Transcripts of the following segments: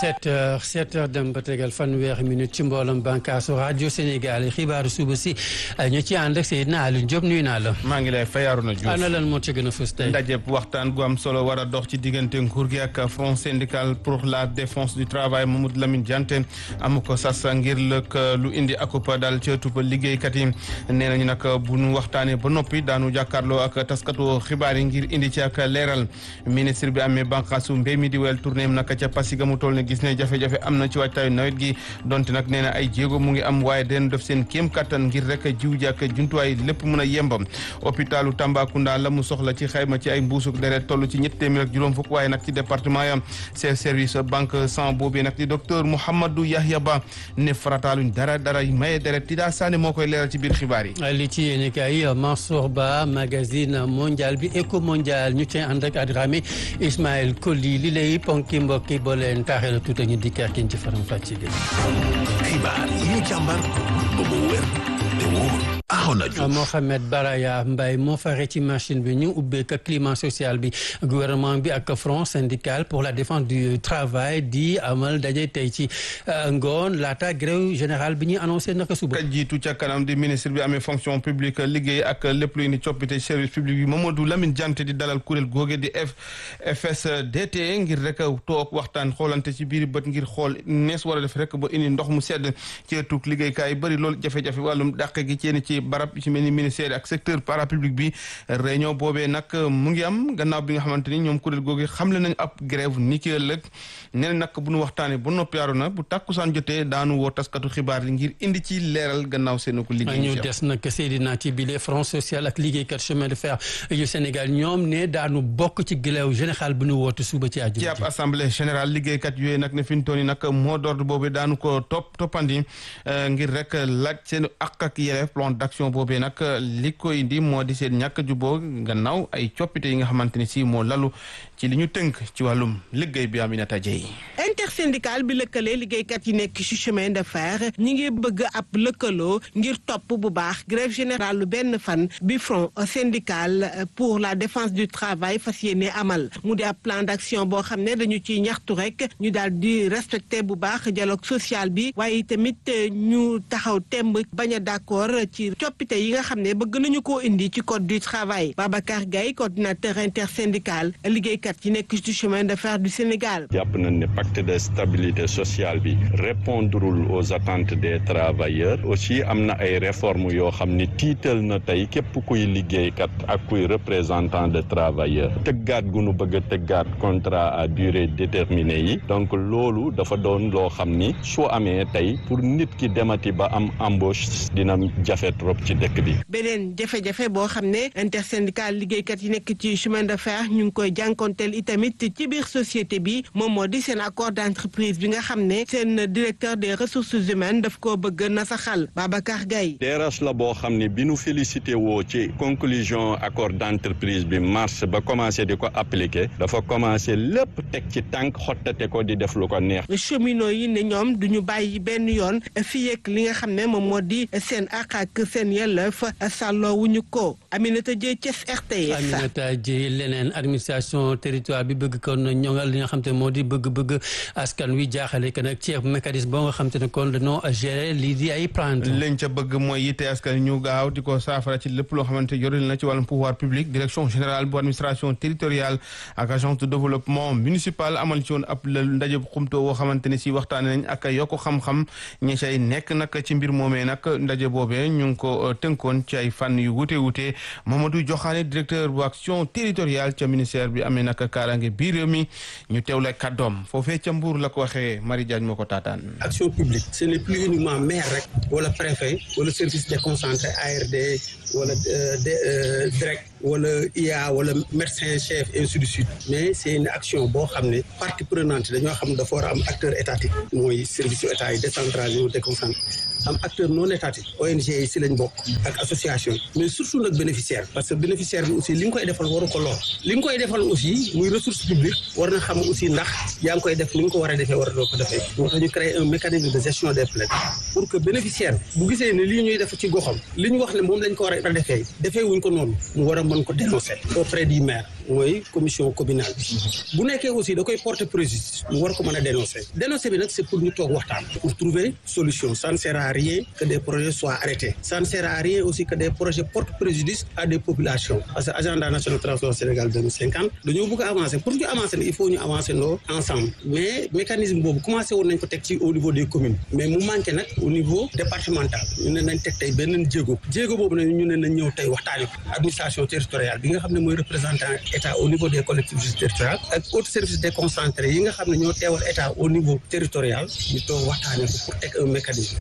sept heures sept heures dem ba tegal fanweeri minute ci mbooloom bànkaasu rajo Sénégal xibaaru suba si ñu ci ànd ak Seydina Aliou Diop nuyu naa la. maa ngi lay fayaaru na Diouf ana lan moo ci gën a fës tey. ndaje waxtaan gu am solo war a dox ci diggante nguur gi ak front syndical pour la défense du travail Mamadou Lamine Diante amu ko sas ngir lëkk lu indi akupa daal ci ëttub liggéeykat yi nee nañu nag bu nu waxtaanee ba noppi daanu jàkkaarloo ak taskatu xibaar yi ngir indi ci ak leeral ministre bi amee bànqaasu mbéy mi di wel tournée nag ca Passy mu toll ne gis ne jafe-jafe am na ci waajtaayu nawet gi donte nag nee na ay jéego mu ngi am waaye den def seen kéem kattan ngir rek jiw ji ak jumtuwaay lépp mën a yembam hôpitalu Tambacounda la mu soxla ci xayma ci ay mbuusuk deret toll ci ñett téeméer ak juróom fukk waaye nag ci département ya chef service banque sang boobee nag di docteur Mouhamadou Yahya Ba ne farataaluñ dara dara maye deret ti daa saane moo koy leeral ci biir xibaar yi li ci yéen kay Mansour Ba magazine mondial bi éco mondial ñu ci ànd ak Adramé Ismaël Koli li lay ponki mbokki boo leen taaxee la tuuta ñu dikkaar kin ci faram fàcce gi xibaar yi ñu càmbar ba mu wér te wóor Mohamed Baraya Mbaye moo fare ci machine bi ñu ubbeek climat social bi gouvernement bi ak front syndical pour la défense du travail di amal daje tey ci ngoon laata grève générale bi ñuy annoncé naka suba. ka jiitu ca kanam di ministre bi amee fonction publique liggéey ak lépp luy ni coppite service public bi Mamadou Lamine Diante di dalal kuréel googe di FSDT ngir rek toog waxtaan xoolante ci biir bët ngir xool nees war a def rek ba indi ndox mu sedd ci ëttug liggéeykaay bëri loolu jafe-jafe wàllum dàq gi ci ci barab ci mel ni ministère ak secteur parapublic bi réunion boobee nag mu ngi am gannaaw bi nga xamante ni ñoom kuréel googu xamle nañ ab grève ni ki ëllëg nee nag bu nu waxtaanee ba noppi yaaru na bu tàkkusaan jotee daanu woo taskatu xibaar yi ngir indi ci leeral gannaaw seen ko liggéey ñu des nag Seydina ci bile front social ak liggéeykat chemin de fer yu Sénégal ñoom ne daanu bokk ci grève général bu nu woote suba ci àjjuma ci ab assemblée générale liggéeykat yooyu nag ne fi ñu toll nii nag moo d'ordre boobu daanu ko topp toppandi ngir rek laaj seen ak ak yelleef plan d'action boobee nag li ko indi moo di seen ñàkk juboo gannaaw ay coppite yi nga xamante ni si moo lalu ci li ñu tënk ci wàllum liggéey bi Aminata Dieye intersyndical bi lëkkalee liggéeykat yi nekk ci chemin de fer ñi ngi bëgg ab lëkkaloo ngir topp bu baax grève générale lu benn fan bi front syndical pour la défense du travail fas yéene amal mu di ab plan d'action boo xam ne dañu ciy ñaxtu rek ñu daal di respecter bu baax dialogue social bi waaye tamit ñu taxaw temb bañ a d'accord ci coppite yi nga xam ne bëgg nañu koo indi ci code du travail Babacar Gaye coordinateur intersyndical liggéeykat yi nekk ci chemin de fer du Sénégal. jàpp nañ ne pacte de stabilité sociale bi répondrul aux attentes des travailleurs aussi am na ay réformes yoo xam ni tiital na tey képp kuy liggéeykat ak kuy représentant de travailleurs tëggaat gu nu bëgg a tëggaat contrat à durée déterminée yi donc loolu dafa doon loo xam ni soo amee tey pour nit ki demati ba am embauche dina jafe trop ci dëkk bi. beneen jafe-jafe boo xam ne intersyndical liggéeykat yi nekk ci chemin de fer ñu ngi koy jànkonteel itamit ci biir société bi moom moo di seen accord d'entreprise bi nga xam ne seen directeur des ressources humaines daf koo bëgg nasaxal Babacar Gaye DRH la boo xam ne bi nu félicité woo ci conclusion accord d'entreprise bi mars ba commencé di ko appliquer dafa commencé lépp teg ci tànk xottate ko di def lu ko neex. cheminots yi ne ñoom duñu bàyyi benn yoon fii ak li nga xam ne moom moo di seen àq ak seen yelleef sàlloo wuñu ko Aminata Dieye Thiès RTS. Aminata Dieye leneen administration territoire bi bëgg kon ñoŋal li nga xam te moo di bëgg-bëgg askan wi jaaxale que nag ci mécanisme boo nga xam te ne kon dañoo gérer lii di ay plainte. lañ ca bëgg mooy yitte askan ñu gaaw di ko saafara ci lépp loo xamante yoril na ci wàllum pouvoir public direction générale bu administration territoriale ak agence de développement municipal amal ci woon ab ndaje xumto woo xamante ne si waxtaane nañ ak yokk xam-xam ñi say nekk nag ci mbir moomee nag ndaje boobee ñu ngi ko tënkoon ci ay fànn yu wute wute Mamadou Joxaane directeur bu action territoriale ca ministère bi amee nag kaaraange biir réew mi ñu teewle kàddoom foofee ca Mbour la ko waxee Marie Diagne moo ko taataan. action publique ce n'est plus uniquement maire rek wala préfet wala service déconcentré ARD wala direct wala IA wala médecin chef ainsi de suite mais c'est une action boo xam ne partie prenante dañoo xam dafa war a am acteur étatique mooy service yu état yi décentralisé ou déconcentré am acteur non étatique ONG yi si lañ bokk ak association mais surtout nag bénéficiaire parce que bénéficiaire bi aussi li nga koy defal waru ko lor li nga koy defal aussi muy ressource publique war na xam aussi ndax yaa ngi koy def ni nga ko war a defee war a doo ko defee moo tax ñu créer un mécanisme de gestion des plaintes pour que bénéficiaire bu gisee ne lii ñuy def ci goxam li ñu wax ne moom lañ ko war a defee defee wuñ ko noonu mu war a mën ko dénoncer auprès du maire mooy commission communale bi bu nekkee aussi da koy porter préjudice mu war ko mën a dénoncer dénoncer bi nag c'est pour ñu toog waxtaan pour trouver solution ça ne sert à rien que des projets soient arrêtés ça ne sert à rien aussi que des projets portent préjudice à des populations parce que agenda national transport Sénégal 2050 dañoo bëgg a avancer pour ñu avancer il faut ñu avancer ndoo ensemble mais mécanisme boobu commencé woon nañ ko teg ci au niveau des communes mais mu manqué nag au niveau départemental ñu ne nañ teg tey benn jéego jéego boobu nag ñu ne nañ ñëw tey waxtaani ko administration territoriale bi nga xam ne mooy représentant état au niveau des collectivités territoriales ak autres services déconcentrés yi nga xam ne ñoo teewal état au niveau territorial ñu toog waxtaani ko pour teg un mécanisme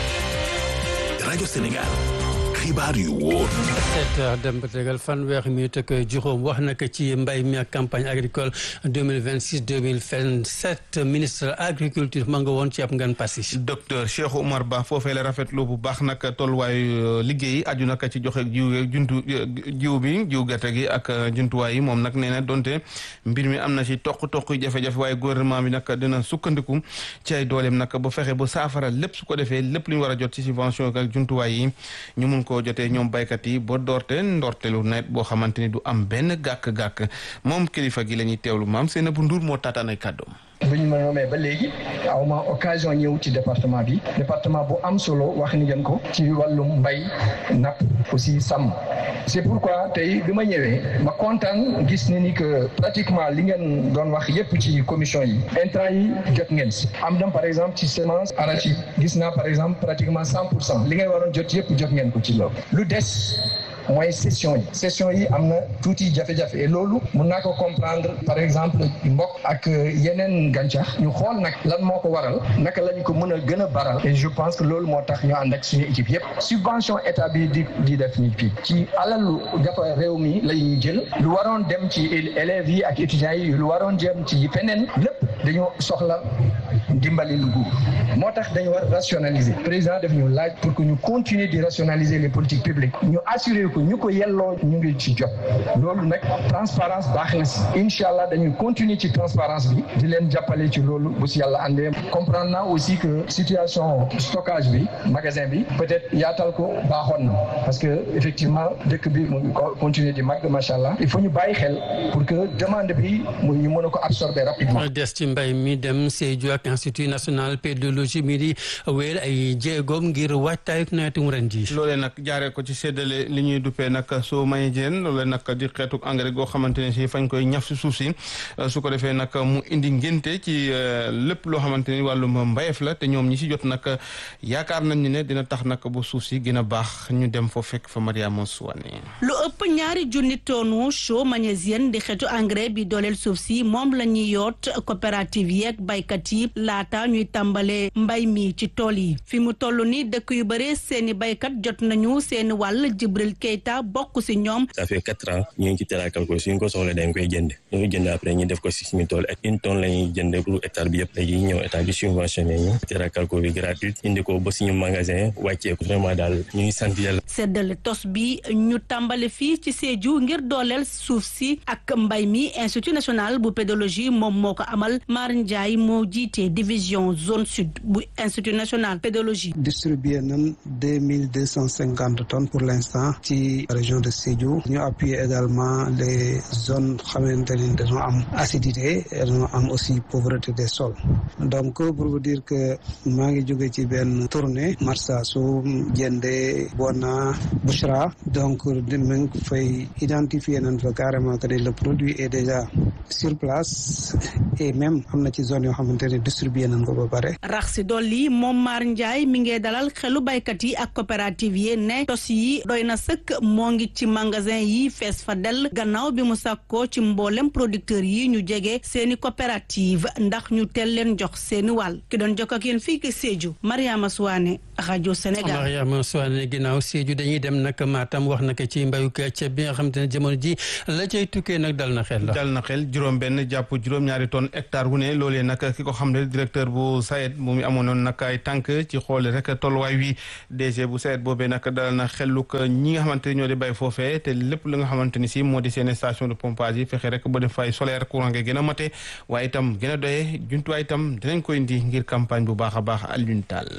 rajo Sénégal xibaar yu wóor. sept heures dem ba tegal fanweeri minute ak juróom wax na ko ci mbay mi ak campagne agricole deux mille vingt six deux mille vingt sept ministre agriculture ma nga woon ci ab ngan passi. docteur Cheikh Oumar Ba foofee la rafetlu bu baax nag tolluwaayu liggéey aju nag ci joxe jiw juntu jiw bi jiw gerte gi ak jumtuwaay yi moom nag nee na donte mbir mi am na ci toq-toq jafe-jafe waaye gouvernement bi nag dina sukkandiku ci ay dooleem nag ba fexe ba saafara lépp su ko defee lépp lu ñu war a jot ci subvention ak jumtuwaay yi ñu mun ko jotee ñoom baykat yi ba doorte ndortelu nawet boo xamante ni du am benn gàkk-gàkk moom kilifa gi la ñuy teewlu maam seen bu nduur moo taataan ay kàddoom bu ñu ma nommé ba léegi aw ma occasion ñëw ci département bi département bu am solo wax ni ngeen ko ci wàllum mbay napp aussi sàmm c'est pourquoi tey bi ma ñëwee ma kontaan gis ni ni que pratiquement li ngeen doon wax yépp ci commission yi intrant yi jot ngeen si am na par exemple ci semence arachide gis naa par exemple pratiquement cent pour cent li ngay waroon jot yépp jot ngeen ko ci loolu lu des mooy session yi session yi am na tuuti jafe-jafe et loolu mun naa ko comprendre par exemple mbokk ak yeneen gàncax ñu xool nag lan moo ko waral naka la ñu ko mën a gën a baral et je pense que loolu moo tax ñu ànd ak suñu équipe yépp subvention état bi di di def ni fii ci alalu dafa réew mi la ñuy jël lu waroon dem ci élèves yi ak étudiants yi lu waroon jëm ci feneen lépp dañoo soxla dimbali lu nguur moo tax dañu war rationaliser président def ñu laaj pour que ñu continuer di rationaliser les politiques publiques ñu assurer ko ñu ko yelloo ñu ngi ci jot loolu nag transparence baax na si incha allah dañuy continuer ci transparence bi di leen jàppale ci loolu bu si yàlla àndee comprendre naa aussi que situation stockage bi magasin bi peut-être yaatal ko baaxoon na parce que effectivement dëkk bi mu ngi continuer di màgg macha allah il faut ñu bàyyi xel pour que demande bi mu ñu mën a ko absorber rapidement. des ci mbay mi dem Sédhiou ak institut national pédologie mi di wéyal ay jéegoom ngir waajtaayu nawetu ren ji. loolee nag jaaree ko ci séddale li ñuy duppee nag soo may jeen loolee nag di xeetu engrais goo xamante ne si fañ koy ñaf si suuf si su ko defee nag mu indi ngénte ci lépp loo xamante ni wàllum mbayeef la te ñoom ñi si jot nag yaakaar nañ ni ne dina tax nag bu suuf si gën a baax ñu dem fa fekk fa Mariama Souane. lu ëpp ñaari junni tonnu chaux magnésienne di xeetu engrais bi dooleel suuf si moom la ñuy yoot coopérative yeeg baykat yi laata ñuy tàmbalee mbay mi ci tool yi fi mu toll ni dëkk yu bare seeni baykat jot nañu seeni wàll Jibril Keita bokk si ñoom. ça fait quatre ans ñu ngi ci terakal ko suñ ko soxla dañ koy jënd ñu ngi jënd après ñu def ko si suñu tool ak une tonne la ñuy jënd pour hectare bi yëpp léegi ñëw état bi subventionné ñu terakal ko bi gratuite indi ko ba suñu magasin wàccee ko vraiment daal ñu ngi sant yàlla. seddale tos bi ñu tàmbale fii ci Sédhiou ngir dooleel suuf si ak mbay mi institut national bu pédologie moom moo ko amal Mar Ndiaye moo jiite division zone sud bu institut national pédologie. distribué nañ deux mille deux cent cinquante tonnes pour l'instant ci région de Sédhiou ñu appuyer également les zones xamante ni dañoo am acidité dañoo am aussi pauvreté des sols donc pour vous dire que maa ngi jóge ci benn tournée Marsassoum Diendé Bona Bouchra donc dinañ fay identifier nañ fa carrément que le produit est déjà sur place et même am na ci zone yoo xamante ne distribué nañ ko ba pare. rax si dolli moom Mar Ndiaye mi ngi dalal xelu baykat yi ak coopérative yi ne tos yi doy na sëkk moo ngi ci magasin yi fees fa dell gannaaw bi mu sàkkoo ci mboolem producteurs yi ñu jege seeni coopérative ndax ñu teel leen jox seeni wàll ki doon jokk ak yéen fii ki Sédhiou Mariama Souane rajo Sénégal. Mariama Souane ginnaaw Sédhiou dañuy dem nag Matam wax nag ci mbayu ceeb bi nga xamante ne jamono ji la cay tukkee nag dal na xel la. dal na xel juróom benn jàpp juróom-ñaari tonnes hectare wu ne loolee nag ki ko xam ne directeur bu SAED mu amoon noonu nag ay tànk ci xool rek tolluwaay wi DG bu SAED boobee nag dal na xeluk ñi nga xamante ni ñoo di bay foofee te lépp li nga xamante ni si moo di seen station de pompage yi fexe rek ba def fay solaire courant nga gën a mate waaye itam gën a doyee jumtuwaay itam dinañ koy indi ngir campagne bu baax a baax Alioune Tall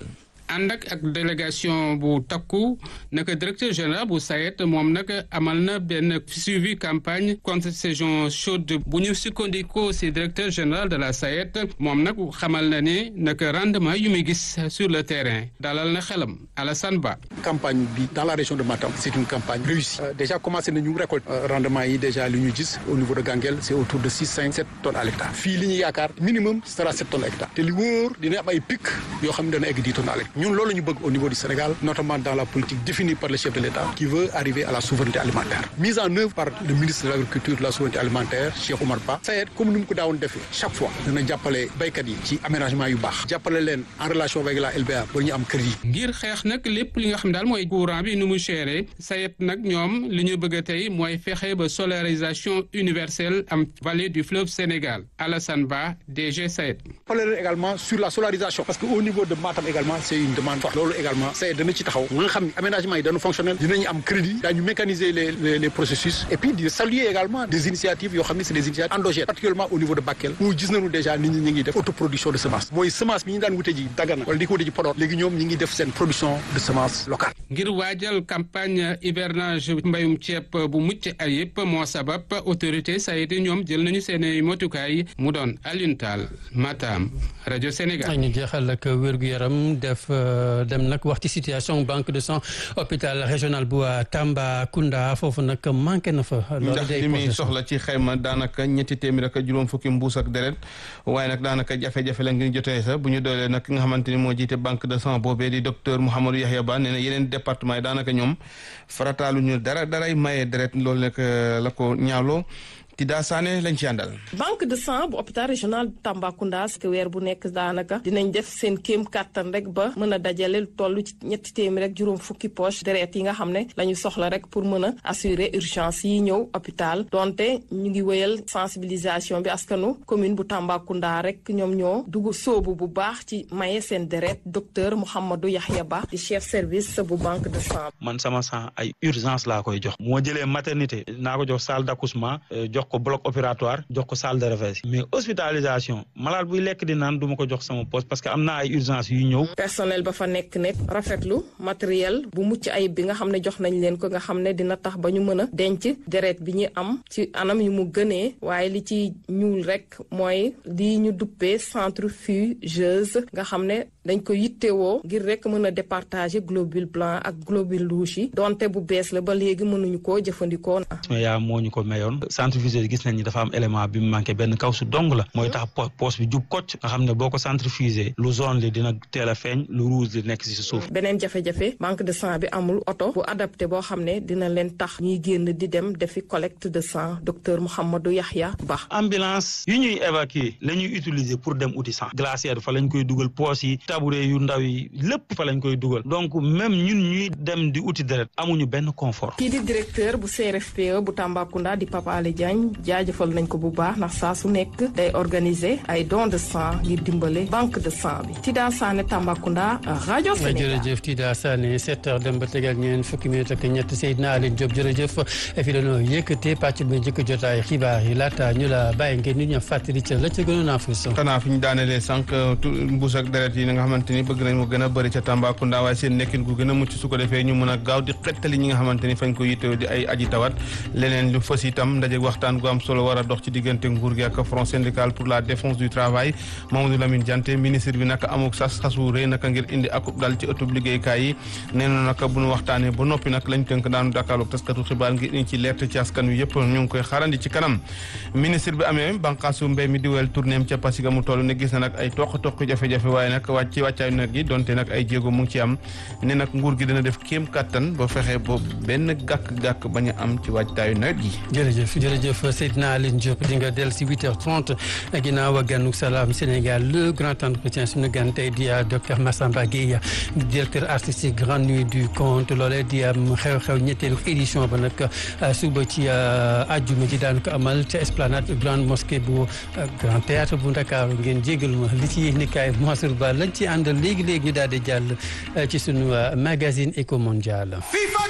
ànd ak ak délégation bu takku naka directeur général bu SAED moom nag amal na benn suivi campagne contre saison chaude bu ñu sukkandikoo si directeur général de la SAED moom nag xamal na ne naka rendement yu muy gis sur le terrain dalal na xelam Alassane Ba. campagne bi dans la région de Matam c'est une campagne réussie déjà commencé nañu récolte rendement yi déjà li ñu gis au niveau de Ganguel c'est autour de six cinq sept tonnes à l'hectare fii li ñu yaakaar minimum sera sept tonnes à l'hectare te li wóor dina am ay pic yoo xam ne dana egg dix tonnes à l'hectare ñun loolu ñu bëgg au niveau du Sénégal notamment dans la politique définie par le chef de l'État qui veut arriver à la souveraineté alimentaire mise en œuvre par le ministre de l'agriculture de la souveraineté alimentaire Cheikh Oumar Ba SAED comme ni mu ko daawoon defee chaque fois dana jàppale béykat yi ci aménagement yu baax jàppale leen en relation avec la LBA ba ñu am kër yi ngir xeex nag lépp li nga xam daal mooy courant bi nu mu chéré SAED nag ñoom li ñu bëgg a tey mooy fexe ba solarisation universelle am vallée du fleuve Sénégal Alassane Ba DG SAED. parler également sur la solarisation parce que au niveau de Matam également c'est une demande forte loolu également SAED dana ci taxaw nga xam ne aménagement yi dañu fonctionnel dinañu am crédit daañu mécaniser les les les processus et puis di saluer également des initiatives yoo xam ne c'est des initiatives endogènes particulièrement au niveau de Bakel où gis nañu déjà nit ñi ñu ngi def autoproduction de semence mooy semence bi ñu daan wute ji Dagana wala di ko wute ji Podor léegi ñoom ñi ngi def seen production de semence locale. ngir waajal campagne hivernage mbayum ceeb bu mucc ayib moo sabab autorité SAED ñoom jël nañu seen motukaay mu doon Alioune Tall Matam rajo Sénégal. ñu jeexal ak wér-gu-yaram def dem nag wax ci situation banque de sang hôpital régional bu Tambacounda foofu nag manqué na fa. ndax li muy soxla ci xayma daanaka ñetti téeméer ak juróom fukki mbuus ak deret waaye nag daanaka jafe-jafe la ngir jotee sa bu ñu doolee nag ki nga xamante ni moo jiite banque de sang boobee di docteur Mouhamadou Yahya Ba nee na yeneen département yi daanaka ñoom farataalu ñu dara daray maye deret loolu nag la ko ñaawloo Tida Sané lañ ci àndal. banque de sang bu hôpital régional Tambacounda que weer bu nekk daanaka dinañ def seen kéem kàttan rek ba mën a dajale lu toll ci ñetti téeméer rek juróom fukki poche deret yi nga xam ne la ñu soxla rek pour mën a assurer urgence yi ñëw hôpital donte ñu ngi wéyal sensibilisation bi askanu commune bu Tambacounda rek ñoom ñoo dugg sóobu bu baax ci maye seen deret docteur Mouhamadou Yahya Ba di chef service bu banque de sang. man sama sang ay urgence laa koy jox. moo jëlee maternité naa ko jox salle d'accouchement jox ko bloc opératoire jox ko salle de réveil mais hospitalisation malade buy lekk di naan du ma ko jox sama poste parce que am naa ay urgence yu ñëw personnel ba fa nekk nekk rafetlu matériel bu mucc ayib bi nga xam ne jox nañ leen ko nga xam ne dina tax ba ñu mën a denc deret bi ñu am ci anam yu mu gënee waaye li ci ñuul rek mooy li ñu duppee centrifugeuse nga xam ne dañ ko yittewoo ngir rek mën a départager globule blanc ak globule rouge yi donte bu bees la ba léegi mënuñu koo jëfandikoo yaa moo ñu ko mayoon centrifugeuse gis nañ ni dafa am élément bi mu manqué benn kaw su dong la mooy tax poche bi jub kocc nga xam ne boo ko centrifugé lu jaune li dina teel a feeñ lu rouge li nekk si suuf beneen jafe-jafe banque de sang bi amul oto bu adapté boo xam ne dina leen tax ñuy génn di dem defi collecte de sang docteur Mouhamadou Yahya Ba ambulance yu ñuy évacuer la ñuy utiliser pour dem uti sang glacière fa lañ koy dugal poche yi tabouret yu ndaw yi lépp fa lañ koy dugal donc même ñun ñuy dem di uti deret amuñu benn confort kii di directeur bu CRFPE bu Tambacounda di Papa Ale Diagne jaajëfal nañ ko bu baax ndax saa su nekk day organiser ay don de sang ngir dimbale banque de sang bi Tida Sané Tambacounda rajo Sénégal jërëjëf Tida Sané 7 heures dem ba tegal ñeen fukki minute ak ñett Seydina Aline Diop jërëjëf fi dañoo yëkkatee pàcc bi njëkk jotaay xibaar yi laata ñu la bàyyi ngeen nit ña fàttali ca la ca gënoon a fës xanaa fi ñu daanelee sànq mbuus ak deret yi nga xamante ni bëgg nañ mu gën a bëri ca Tambacounda waaye seen nekkin gu gën a mucc su ko defee ñu mën a gaaw di xettali ñi nga xamante ni fañ ko yittewoo di ay aji tawat leneen lu fës itam ndaje waxtaan gu am solo war a dox ci diggante nguur gi ak front syndical pour la défense du travail Mamadou Lamine Diante ministre bi naka amuk sas sasu rëy naka ngir indi akub dal ci ëttub liggéeykaay yi nee na naka bu ñu waxtaanee ba noppi nag lañ tënk daanu dakaalu taskatu xibaar ngir indi ci leerte ci askan wi yëpp ñu ngi koy xaarandi ci kanam ministre bi amee banqaasu mbéy mi di wel tournéem ca Pasiga mu toll ne gis na nag ay toq-toq jafe-jafe waaye nag wàcc ci wàccaayu nawet gi donte nag ay jéego mu ngi ci am ne nag nguur gi dana def kéem kattan ba fexe ba benn gàkk-gàkk bañ a am ci wàccaayu nawet gi jërëjëf jërëjëf Seydina Aline Diop di nga del si 8h30 ginnaaw ganu Salam Sénégal le grand entretien suñu gan tey di docteur Massamba Gueye directeur artistique grande nuit du conte loolee di am xew-xew ñetteelu édition ba nag suba ci àjjuma ji daan ko amal ca esplanade grande mosquée bu grand théâtre bu Ndakaaru ngeen jégal ma li ci yéenekaay Mansour Ba lañ ci àndal léegi léegi ñu daal di jàll ci sunu magazine éco mondial